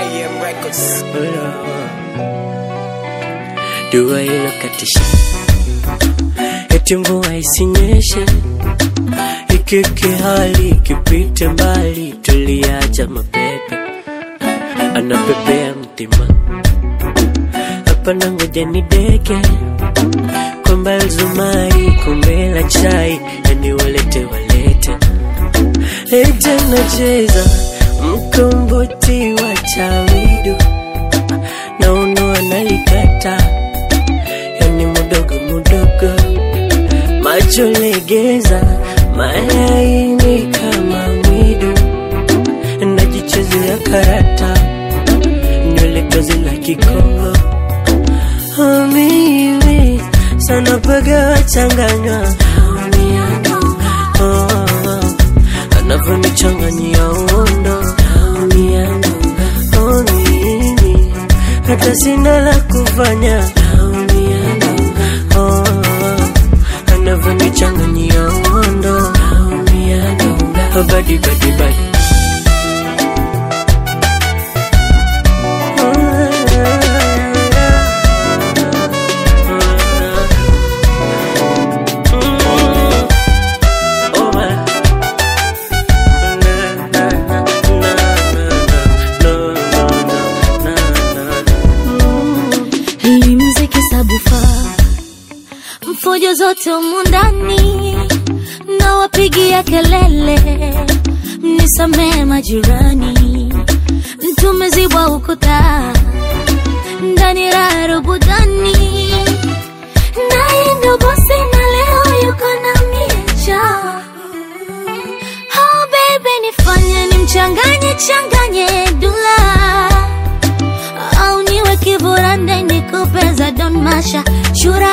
AM Records. Dua inakatisha, eti mvua isinyeshe, ikike hali ikipite mbali, tuliacha mapepe anapepea mtima hapa na ngoja ni deke kwamba zumari kombe la chai, yani walete walete lete nacheza mkomboti wa chawidu na uno analikata yani mudogo mudogo macho legeza malaini kama mwidu najichezea karata nywele tozi la kikongo Oh, mimi sana paga wachanganywa oh, oh, anavyonichanganyia uondo oh, mimi hata sina la kufanya oh, oh, anavyonichanganyia uondo oh, badi badi badi Hii mziki sabufa mfujo zote humu ndani na wapigia kelele, mnisamee majirani, tumezibwa ukuta ndani raha rubudani, naye ndo bosi na leo yuko na miecha Oh baby nifanye nimchanganye changanye dula au niwe kiburande nikupe za Don Masha chura.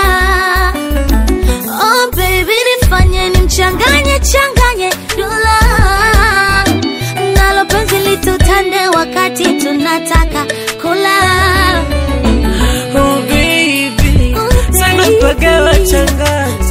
Oh baby nifanye nimchanganye changanye dula, nalo penzi litutande wakati tunataka kula. Oh baby, Oh, sana baby. paga wachanganya